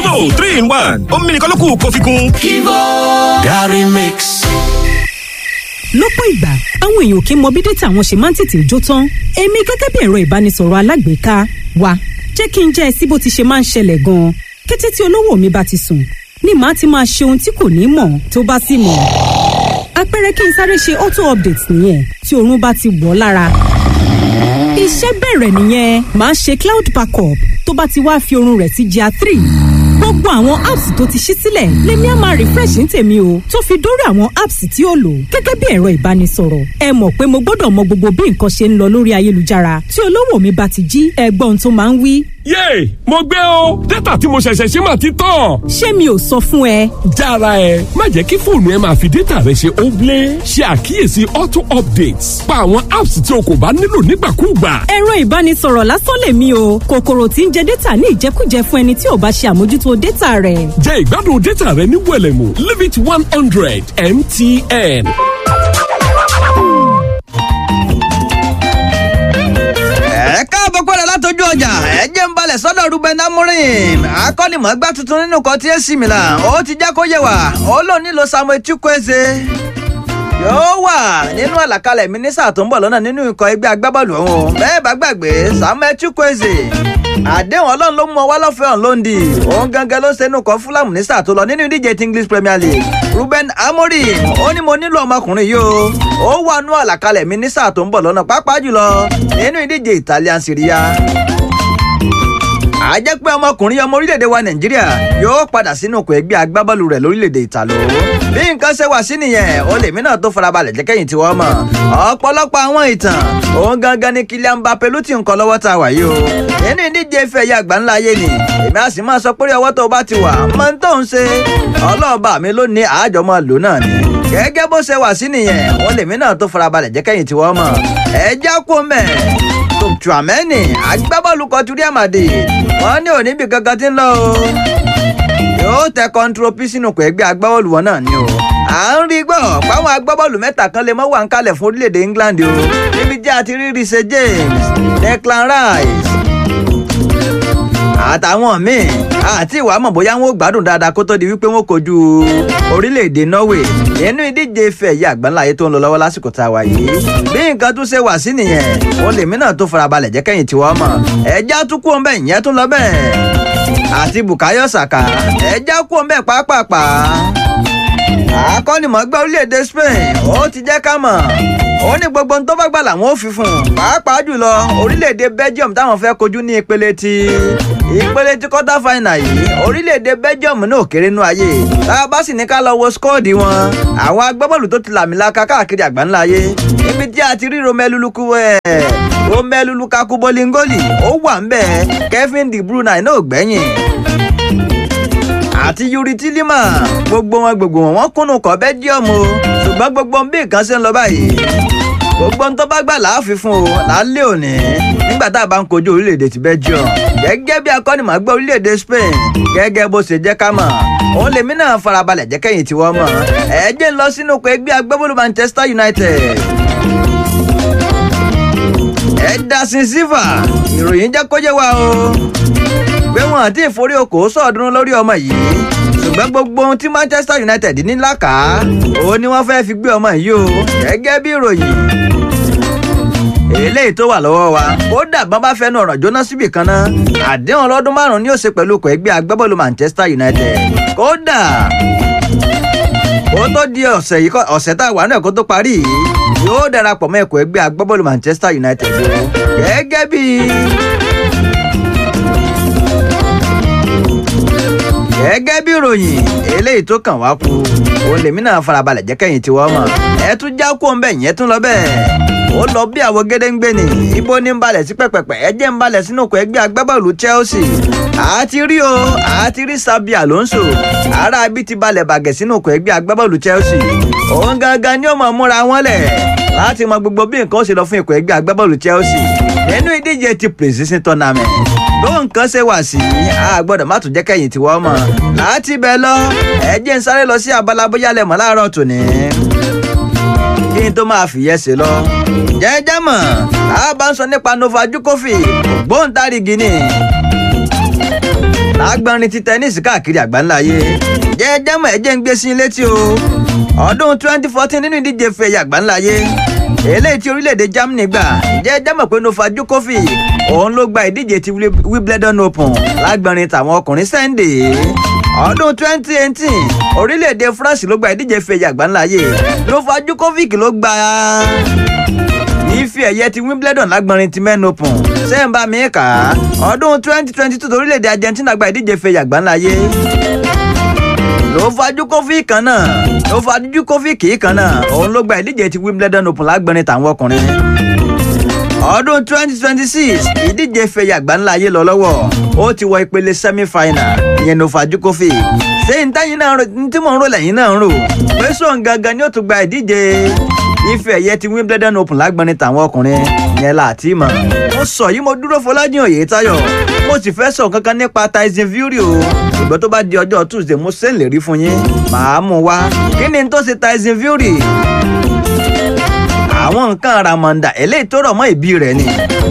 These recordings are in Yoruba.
Kivo three in one omi nìkan ló kù kó fi kún. Kivo Gary Mix. lọ́pọ̀ ìgbà àwọn èèyàn kì í mọ bí dátà wọn ṣe máa ń tètè jó tán èmi gẹ́gẹ́ bí ẹ̀rọ ìbánisọ̀rọ̀ alágbèéká wa jẹ́ kí n jẹ́ ẹ sí bó ti ṣe máa ń ṣẹlẹ̀ gan-an kété tí olówó mi bá ti sùn ni màá ti máa ṣe ohun tí kò ní mọ̀ tó bá sì mọ̀ àpẹẹrẹ kí n sáré ṣe auto update nìyẹn tí oorun bá ti wọ̀ lára iṣẹ́ bẹ̀rẹ̀ nìyẹn màá ṣe cloud backup tó bá ti wá fi oorun rẹ̀ sí GIA three gbogbo àwọn apps tó ti ṣí sílẹ̀ lèmi á máa refresh ní tèmi o tó fi dórí àwọn apps tí ó lò gẹ́gẹ́ bí ẹ̀rọ ìbánisọ̀rọ̀ ẹ mọ̀ pé mo gbọ́dọ̀ mọ gbogbo bí nǹkan ṣe ń lọ lórí ayélujára tí olówó mi bá ti jí ẹgbọ́n tó máa ń wí. yéè mo gbé o dátà tí mo ṣẹ̀ṣẹ̀ ṣe máa ti tán. ṣé mi ò sọ fún ẹ. jára ẹ má jẹ́ kí fóònù ẹ máa fi dátà rẹ ṣe óblé ṣe àkíyèsí auto updates pa àwọn apps tí o kò bá nílò nígbàkúùgbà. ẹ̀rọ ìbánisọ̀rọ̀ lásán lèmi o kòkòrò tí ń jẹ dátà ní ìjẹkújẹ fún ẹni tí ò bá ṣe àmójútó dátà rẹ̀. jẹ́ ìgbádùn dátà rẹ ní wẹ̀lẹ̀mú limit one hundred mtn. ẹ káàbọ̀ padà látọjú ọjà ẹ jẹ́ ń balẹ̀ sọ́dọ̀ Ruben Amorim akọ́nimọ̀ọ́gbá tuntun nínú kan tí AC Milan ó ti já kó yẹ wá ó lò nílò Samuel Chukwueze yóò wà nínú àlàkalẹ̀ mínísà tó ń bọ̀ lọ́nà nínú ikọ̀ ẹgbẹ́ agbábọ́ọ̀lù ọ̀hún bẹ́ẹ̀ bá gbàgbé Samuel Chukwueze àdéhùn ọlọ́run ló mú ọ wá lọ́fẹ̀ẹ́ ọ̀hún lóńdì òun gangan ló ṣe inú kan fúlàmù ní sáà tó lọ nínú ìdíje ti English Premier League Ruben Amorim ó ní mo nílò ọmọkùnrin yìí o ó wà nú àlàkalẹ̀ mi ní sáà tó ń bọ̀ lọ́nà pàápàá jùlọ nínú ìdíje Italian Serie A a jẹ́ pé ọmọkùnrin ọmọ orílẹ̀-èdè wa nàìjíríà yóò padà sínú ọkọ̀ ẹgbẹ́ agbábọ́ọ̀lù rẹ̀ lórílẹ̀-èdè ìtàló bí nǹkan ṣe wà sí nìyẹn ó lèmi náà tó farabalẹ̀ jẹ́ kẹ́yìn tí wọ́n mọ̀ ọ̀pọ̀lọpọ̀ àwọn ìtàn òun gangan ni Kylian Mbappé ló ti ń kọ́ lọ́wọ́ tá a wà yìí o nínú ìdíje ife ẹ̀yà àgbà ńlá ayé ni èmi á sì máa sọ pé ọwọ́ tó bá ti wà mọ́ tó ń ṣe ọlọ́ọ̀bà mi ló ní àájọmọ́ lò náà ni gẹ́gẹ́ bó ṣe wà sí nìyẹn ó lèmi náà tó farabalẹ̀ jẹ́ kẹ́yìn tí wọ́n mọ̀ ẹ já kó mẹ́ẹ̀ Tchouameni agbábọ́ọ̀lù kọtù Real Madrid wọ́n ní òní bí kankan ti ń lọ o yóò tẹ kọ́ńtrópì sínú kò ẹgbẹ́ agbábọ́ọ̀lù wọn náà ni o à ń rí gbọ́ páwọn agbábọ́ọ̀lù mẹ́ta kan lè mọ́ wà ń kalẹ̀ fún orílẹ̀-èdè England o níbi jẹ́ àti rí Reece James Declan Rice àtàwọn míì àti ìwà mọ̀ bóyá wọn ò gbádùn dáadáa kó tó di wípé wọn kojú orílẹ̀-èdè Norway nínú ìdíje ife ẹ̀yẹ àgbáńlá ayé tó ń lọ lọ́wọ́ lásìkò tá a wà yìí bí nǹkan tún ṣe wà sí nìyẹn wọn lèmi náà tó farabalẹ̀ jẹ́ kẹ́yìn tí wọ́n mọ̀ ẹja tún kú ọ̀nbẹ ìyẹn tún lọ bẹ́ẹ̀ àti Bukayo Saka ẹja kú ọ̀nbẹ pàápàá akọ́nimọ̀ọ́gbá orílẹ̀-èdè Spain ó ti jẹ́ ká mọ̀ ó ní gbogbo ohun tó bá gbà làwọn ò fi fún un pàápàá jùlọ orílẹ̀-èdè Belgium táwọn fẹ́ kojú ní ìpele ti ìpele ti quarter final yìí orílẹ̀-èdè Belgium náà kéré nú ayé tá a bá sì ní ká lọ wo skọ́ọ̀dì wọn àwọn agbábọ́ọ̀lù tó ti làmìlaka káàkiri àgbáńlá ayé níbi tí a ti rí Romelu Lukaku ẹ̀ Romelu Lukaku Bolingoli ó wà ń bẹ̀ Kevin De Bruyne náà gbẹ̀yìn àti Yuri Tilima gbogbo wọn gbogbo wọn wọn kúnnù kọ Belgium o ṣùgbọ́n gbogbo bí nǹkan ṣe ń lọ báyìí gbogbo ń tó bá gbà láàfin fún o lálẹ́ òní nígbà tá a bá ń kojú orílẹ̀-èdè ti Belgium gẹ́gẹ́ bí akọ́nìmọ̀gbẹ́ orílẹ̀-èdè Spain gẹ́gẹ́ bó ṣe jẹ́ ká mọ̀ òun lèmi náà farabalẹ̀ jẹ́ kẹ́yìn tí wọ́n mọ̀ ẹ jẹ́ ń lọ sínú pé ẹgbẹ́ agbábọ́ọ̀lù Manchester United Edison Silva ìròyìn jẹ́ kó yé wa o pé wọn àti ìforí okòó sọ̀ọ́dúnrún lórí ọmọ yìí ṣùgbọ́n gbogbo ohun tí Manchester United ní làkà òun ni wọ́n fẹ́ fi gbé ọmọ yìí o gẹ́gẹ́ bí ìròyìn eléyìí tó wà lọ́wọ́ wa kódà bọ́n bá fẹ́nu ọ̀rọ̀ jóná síbì kan náà àdéhùn ọlọ́dún márùn-ún ni ó ṣe pẹ̀lú ikọ̀ ẹgbẹ́ agbábọ́ọ̀lù Manchester United kódà kó tó di ọ̀sẹ̀ yìí ọ̀sẹ̀ tá a wà náà kó tó parí yìí yóò darapọ̀ mọ́ ikọ̀ ẹgbẹ́ agbábọ́ọ̀lù Manchester United gẹ́gẹ́ bí gẹ́gẹ́ bí ìròyìn eléyìí tó kàn wá kú òun lèmi náà farabalẹ̀ jẹ́ kẹ́yìn tí wọ́n mọ̀ ẹ tún já kó ń bẹ̀ yẹn tún lọ bẹ́ẹ̀ ó lọ bí àwọn gédéǹgbé ni ibo ní ń balẹ̀ sí pẹ̀pẹ̀pẹ̀ ẹ jẹ́ ń balẹ̀ sínú ọkọ̀ ẹgbẹ́ agbábọ́ọ̀lù Chelsea àti rí o àti rí Sabi Alonso ará ibi ti balẹ̀ bàgẹ̀ sínú ọkọ̀ ẹgbẹ́ agbábọ́ọ̀lù Chelsea òun gangan ni ó mọ̀ múra wọn lẹ̀ láti mọ gbogbo bí nǹkan ó ṣe lọ fún ikọ̀ ẹgbẹ́ agbábọ́ọ̀lù Chelsea nínú ìdíje ti precision tournament tó nǹkan ṣe wà sí a gbọ́dọ̀ má tún jẹ́ kẹ́yìn tí wọ́n mọ̀ láti bẹ̀ lọ ẹ jẹ́ ń sáré lọ sí abala bóyá lẹ́mọ̀ láàárọ̀ tòní kí n tó máa fìyẹ́ ṣe lọ. jẹ́jẹ́ mọ̀ a bá ń sọ nípa Novak Djokovic ògbóǹtarìgì ni lágbọ́nrin ti tẹnísì káàkiri àgbáńláyé jẹ́jẹ́mọ̀ ẹ̀jẹ̀ ń gbé sí létí o ọdún 2014 nínú ìdíje fẹ̀yà àgbáńláyé eléyìí tí orílẹ̀-èdè Germany gbà jẹ́jẹ́mọ̀ pé Novak Djokovic òun ló gba ìdíje ti Wimbledon Open lágbọ́nrin tàwọn ọkùnrin Sunday ọdún 2018 orílẹ̀-èdè France ló gba ìdíje fẹ̀yà àgbáńláyé Novak Djokovic ló gba ife ẹ̀yẹ ti Wimbledon lágbọ̀nrin ti men open sẹ́ńbà mi kà á ọdún 2022 orílẹ̀-èdè Argentina gba ìdíje fẹ̀yà àgbáńláyé ló fajú kófì kan náà ló fajú kófì kì í kan náà òun ló gba ìdíje ti Wimbledon open lágbọ̀nrin tàwọn ọkùnrin ọdún 2026 ìdíje fẹ̀yà àgbáńláyé lọ lọ́wọ́ ó ti wọ ìpele semi-final ìyẹn ló fajú kófì ṣé n táyìn náà tí mò ń rò lẹ́yìn náà ń rò pé sóun gangan ni ó tún gba ìdíje ife ẹ̀yẹ ti Wimbledon open lágbọ́nrin tàwọn ọkùnrin yẹn láti mọ̀. mo sọ yìí mo dúró Fọlájìn Oyètáyọ̀ mo sì fẹ́ sọ kankan nípa Tyson Fury o ìgbà tó bá di ọjọ́ Tuesday mo ṣe ń lè rí fún yín màá mú wá kí ni tó ṣe Tyson Fury àwọn nǹkan àràmọ̀ǹdà eléyìí tó rọ̀ mọ́ ìbí rẹ̀ ni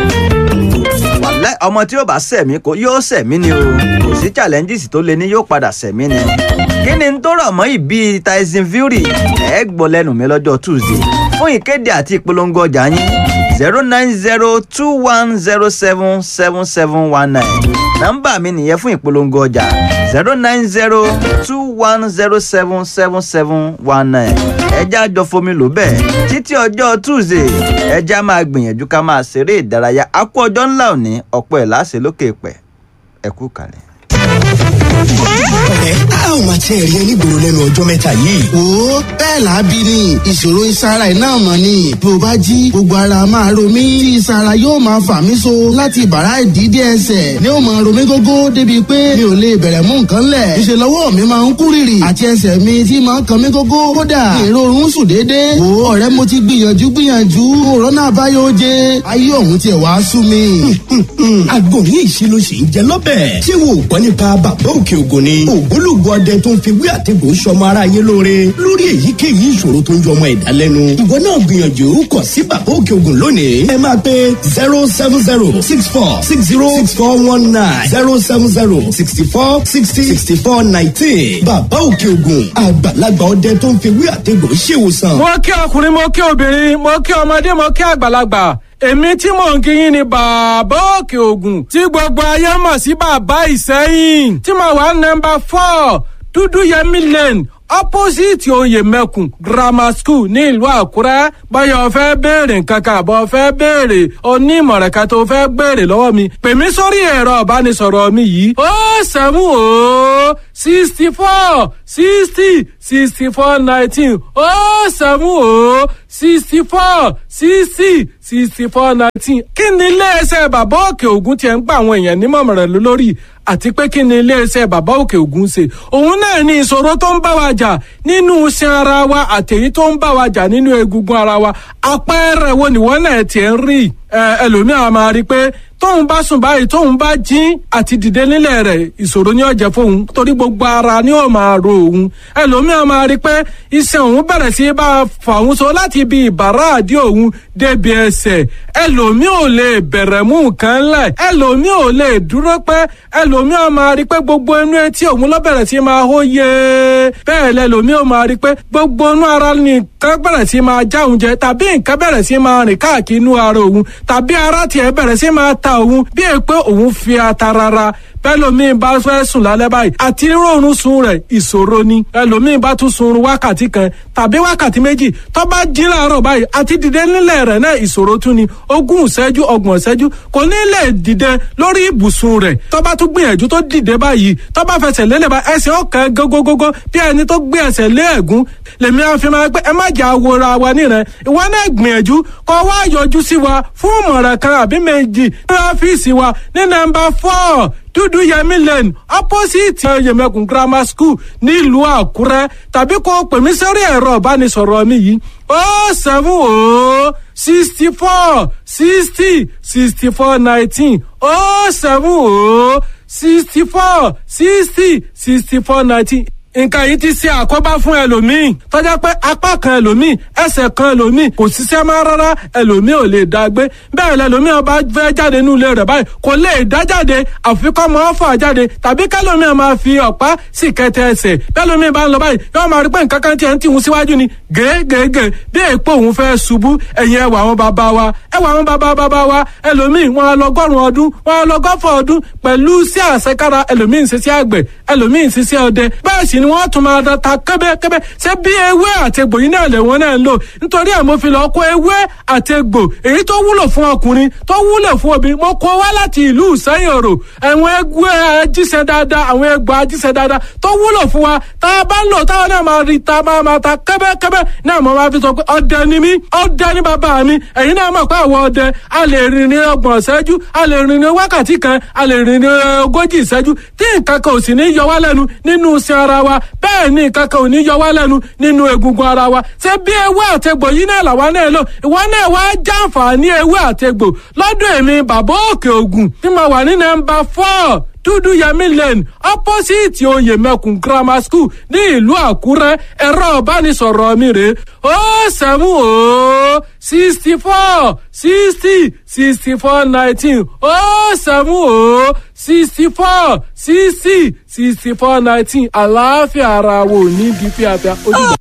wàlẹ́ ọmọ tí yóò bá sẹ̀mí kó yóò sẹ̀mí ni o kò sí challenges tó le ní yóò padà sẹ̀mí ni kí ni tó rọ̀ mọ́ ìbí Tyson Fury ẹ̀ gbọ́ lẹ́nu mi lọ́jọ́ Tuesday fún ìkéde àti ìpolongo ọjà yín zero nine zero two one zero seven seven seven one nine nọ́mbà mi nìyẹn fún ìpolongo ọjà zero nine zero two one zero seven seven seven one nine ẹja jọ fomi lò bẹ́ẹ̀ títí ọjọ́ Tuesday ẹja máa gbìyànjú ká máa ṣeré ìdárayá a kú ọjọ́ ńlá òní ọ̀pọ̀ ẹ̀ láṣẹ lókè pẹ̀ ẹ kú kalẹ̀ ọ̀rẹ́ a ò máa tiẹ̀ rí onígboro lẹ́nu ọjọ́ mẹ́ta yìí. wo bẹ́ẹ̀ làábí ni ìṣòro ìsara iná mọ̀ ni bí o bá jí gbogbo ara máa ro mí tí ìsara yóò máa fà mí so láti bàrá ìdídé ẹsẹ̀ ni ó máa ro mí gógó débi pé mi ò lè bẹ̀rẹ̀ mú nǹkan lẹ̀ ìṣe lọ́wọ́ mi máa ń kú rìrì àti ẹsẹ̀ mi tí máa ń kan mí gógó kódà èrò oorun sùn déédéé wo ọ̀rẹ́ mo ti gbìyànjú gbìyànjú òrónà àbáyọ oje ayé òun tiẹ̀ wá sú mi. àgbo ní ìṣirò sì ń jẹ lọ́bẹ̀. ṣé wo gbọ́ nípa bàbá òkè ògùn ni. ògbólógbò ọdẹ tó ń fi wí àtẹ̀gùn sọmọ ara yé lóore lórí èyíkéyìí ìṣòro tó ń jọ ọmọ ẹ̀dá lẹ́nu. ìwọ náà gbìyànjú kọ sí bàbá òkè ògùn lónìí. ẹ máa pe zero seven zero six four six zero six four one nine zero seven zero sixty four sixty sixty four nineteen. bàbá òkè ògùn àgbàlagbà ọdẹ tó ń fi wí àtẹ̀gùn ṣèwòsàn. mo kí ọkùnrin mo kí obìnrin mo kí ọmọdé mo kí àgbàlagbà èmi tí mò ń kíyìn ni bàbá òkè ògùn tí gbogbo ayé mọ̀ sí bàbá ìsẹ́yìn tí mo wà nọ́mbà four dúdú yẹmí lane opposite oyè mẹ́kùn grammar school ní ìlú àkúrẹ́ báyọ̀ fẹ́ béèrè nǹkan kan àbọ̀ fẹ́ béèrè onímọ̀ràn kan tó fẹ́ béèrè lọ́wọ́ mi pè mí sórí ẹ̀rọ ìbánisọ̀rọ̀ mi yìí ó sẹ́mu ó sixty four sixty sixty four nineteen ó sẹ́mu ó sixty four sixty sixty four nineteen kí ni iléeṣẹ́ bàbá òkè ògùn tiẹ̀ ń gba àwọn èèyàn nímọ̀ràn lórí àti pé kí ni iléeṣẹ́ bàbá òkè ògùn ṣe òun náà ní ìṣòro tó ń bá wa jà nínú iṣan ara wa àtẹ̀yí tó ń bá wa jà nínú egungun ara wa àpẹẹrẹ wo nìwọ́n náà tiẹ̀ ń rí ẹlòmíràn máa rí i pé tóun bá sùn báyìí tóun bá jí àti dìde nílẹ̀ rẹ̀ ìṣòro ní ọ̀jẹ̀ fóun torí gbogbo ara ni ó máa ro òun ẹlòmíràn máa rí i pé iṣan òun bẹ̀rẹ̀ sí bá a fà òun so láti ibi ìbàrá àdí òun débi ẹsẹ̀ ẹlòmíì ò lè bẹ̀rẹ̀ mú nǹkan lẹ̀ ẹlòmíì ò lè dúró pẹ́ ẹlòmíràn máa rí i pé gbogbo inú etí òun ló bẹ̀rẹ̀ sí máa hó yé bẹ́ẹ̀ lẹ́lòmíì ò máa rí i pé gbogbo inú ara nìkan bẹ̀rẹ̀ sí máa já òun jẹ tàbí nǹkan bẹ̀rẹ̀ sí máa rìn káàkiri inú ara òun tàbí ara tiẹ̀ bẹ̀rẹ̀ sí máa ta òun bí è pé òun fi ata rárá bẹ́lòmíì bá fẹ́ sùn lálẹ́ báyìí àti rọrùn sun rẹ̀ ìṣòro ni ẹlòmíì bá tún sun wákàtí kan tàbí wákàtí méjì tó bá jí láàárọ̀ báyìí àti dìde nílẹ̀ rẹ̀ náà ìṣòro tún ni ogún ìṣẹ́jú ọgbọ̀n ìṣẹ́jú kò ní lè dìde lórí ibùsùn rẹ̀ tó bá tún gbìyànjú tó dìde báyìí tó bá fẹsẹ̀ lélẹ̀ bá ẹsẹ̀ ọ̀kan gógógógó bí ẹni tó gbé ẹsẹ̀ lé ẹ̀gún lèmi àfi máa pé ẹ má jà wòra wa nírẹ̀ ìwọ náà gbìyànjú kó wá yọjú sí wa fún ìmọ̀ràn kan àbí méjì ní ọ́fíìsì wa ní nọ́mbà four dúdú yẹmí lane opposite yẹmẹkùn grammar school nílùú àkúrẹ́ tàbí kó pè mí sórí ẹ̀rọ ìbánisọ̀rọ̀ mi yìí ó seven ó sixty four sixty sixty four nineteen ó seven ó sixty four sixty sixty four nineteen nǹkan yìí ti ṣe àkóbá fún ẹlòmíì tọ́jà pé apá kan ẹlòmíì ẹsẹ̀ kan ẹlòmíì kò ṣiṣẹ́ máa rárá ẹlòmíì ò lè dá gbé bẹ́ẹ̀ lẹlòmíì ọba fẹ́ jáde nínú ilé rẹ̀ báyìí kò lè dá jáde àfikọ́ máa fà jáde tàbí kẹlòmíì máa fi ọ̀pá sì kẹtẹ ẹsẹ̀ bẹ́ẹ̀lòmíì bá ń lọ báyìí yóò máa rí pé nǹkan kan tiẹ̀ ń tìhun síwájú ni gègègè bí èèpo òun fẹ́ ṣubú ẹ̀yìn ẹwà àwọn bàbá wa ẹwà àwọn bàbá bàbá wa ẹlòmíì wọn lọgọ́rùn ọdún wọn lọgọ́fọ̀ ọdún pẹ̀lú sí àṣekára ẹlòmíì ń ṣiṣẹ́ àgbẹ̀ ẹlòmíì ń ṣiṣẹ́ ọdẹ bẹ́ẹ̀ sì ni wọ́n tún máa ta kẹ́bẹ́kẹ́bẹ́ ṣé bí ewé àtegbò yìí náà lè wọ́n náà ń lò nítorí ẹ̀ mo fi lọ kó ewé àtegbò èyí tó wúlò fún ọkùnrin tó wúlò fún obìnrin mo kó wá láti ìlú ìsẹ́yìn òrò àwọn ewé ajíṣẹ́ dáadáa àwọn egbò ajíṣẹ́ dáadáa tó wúlò fún wa tá a bá ń lò táwọn náà máa rí ta máa máa ta kẹ́bẹ́kẹ́bẹ́ náà mo máa fi sọ pé ọdẹ ni mí ọdẹ ni bàbá mi ẹ̀yin náà mọ̀ pé àwọn ọdẹ a lè rìn ní ọgbọ̀n ìṣẹ́jú a lè rìn ní wákàtí kan a lè rìn ní ogójì ìṣẹ́jú tí nǹkan kan ò sì ní yọ wá lẹ́nu nínú iṣan ara wa bẹ́ẹ̀ ni nǹkan kan ò ní yọ wá lẹ́nu nínú egungun ara wa ṣé bí ewé àtegbò yìí náà làwa náà lò ìwọ náà wá jàǹfààní ewé àtegbò lọ́dún èmi bàbá òkè ògùn tí mo wà ní nọ́mbà four dúdú yẹmí lane opposite oyè mẹkùn grammar school ní ìlú àkúrẹ́ ẹ̀rọ ìbánisọ̀rọ̀ mi rèé ó sẹ́mu ó sixty four sixty sixty four nineteen ó sẹ́mu ó sixty four sixty sixty four nineteen àlàáfíà ara wo ní bí fíafíà ojúbọ.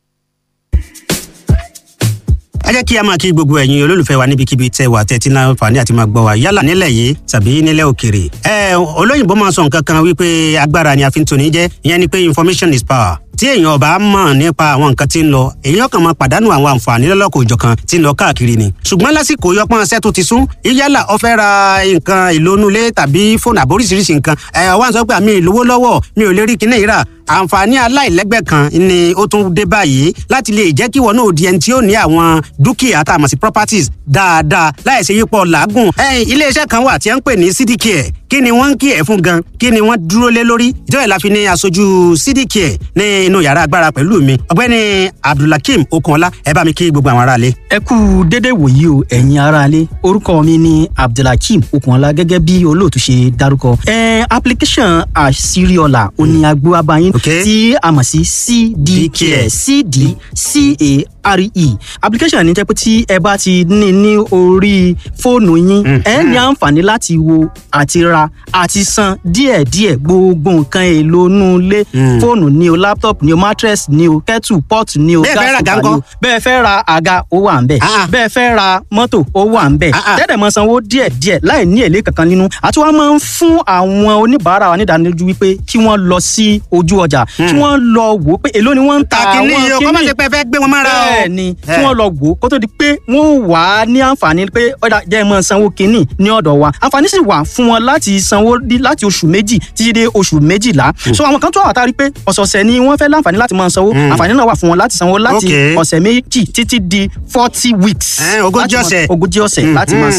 ẹ jẹ́ kí a máa kí gbogbo ẹ̀yin olólùfẹ́ wa níbikíbi tẹ́ wà tẹ́tí náà fàní àti máa gbọ́ wa yálà nílẹ̀ yìí tàbí nílẹ̀ òkèrè. ẹ olóyìnbó máa sọ nǹkan kan wípé agbára ni a fi ń toni jẹ́ ìyẹn ni pé information is power tí èèyàn ọba mọ̀ nípa àwọn nǹkan tí ń lọ èèyàn kan máa pàdánù àwọn àǹfààní lọ́lọ́kọ̀ òjọ̀kan tí ń lọ káàkiri ni. ṣùgbọ́n lásìkò yọpọ́n ṣẹ́ tó ti sún yálà ó fẹ́ ra nǹkan ìlónúlé tàbí fóònù àbóríṣiríṣi nǹkan ẹ̀ wá ń sọ pé àmì ìlówó lọ́wọ́ mi ò lè rí kinní ìrà àǹfààní aláìlẹ́gbẹ́ kan ni ó tún dé báyìí láti lè jẹ́ kí wọn náà di ẹni tí ó ní àwọn dúkìá tá a mọ̀ sí properties dáadáa láì ṣe yípo làágùn. iléeṣẹ́ kan wà tí a ń pè ní cdcare kí ni wọ́n ń kí ẹ̀ fún gan kí ni wọ́n dúró lé lórí ìjọba ìlàfi ní aṣojú cdcare ní inú yàrá agbára pẹ̀lú mi ọ̀gbẹ́ni abdulhakeem okunọlá ẹ bá mi kí gbogbo àwọn aráalé. ẹ kú dédé wòyí o ẹ̀yin aráalé orúkọ mi ni abdulhakeem okunọlá gẹ́gẹ́ bí olóòtú ṣe dárúkọ. ẹ application àṣírí-ọ̀la òní agbó abayín tí a mọ̀ sí cdcare cdcare application ní jẹ́ pé tí ẹ bá ti ní ní orí fóònù yín ẹ ní àǹfààní láti wo àti ra àti san díẹ̀díẹ̀ gbogbo nǹkan èlò inú ilé fóònù ni o laptop ni o mattress ni o kettle pot ni o gas cooker ni o bẹ́ẹ̀ fẹ́ ra àga ó wà ń bẹ̀ bẹ́ẹ̀ fẹ́ ra mọ́tò ó wà ń bẹ̀ tẹ́lẹ̀ mọ́ sanwó díẹ̀díẹ̀ láì ní èlé kankan nínú àti wọ́n máa ń fún àwọn oníbàárà wa nídánilójú wípé kí wọ́n lọ sí ojú ọjà kí wọ́n lọ wò ó pé èló ni wọ́n ń ta àwọn kíní yìí kọ́ máa ṣe pé ẹ fẹ́ gbé wọn mára o. bẹ́ẹ̀ ni kí wọ́n lọ wò ó kó tó di pé wọ́n wà á ní àǹfààní pé ọ̀dà jẹ́ mọ́ sanwó kínní ní ọ̀dọ̀ wa àǹfààní sì wà fún wọn láti sanwó láti oṣù méjì títí dé oṣù méjìlá so àwọn kan tó wà tá a rí pé ọ̀sọ̀ọ̀sẹ̀ ni wọ́n fẹ́ láǹfààní láti máa sanwó àǹfààní náà wà fún wọn láti sanwó láti ọ̀sẹ̀ méjì títí di forty weeks ogójì ọ̀sẹ̀ ogójì ọ̀sẹ̀ láti máa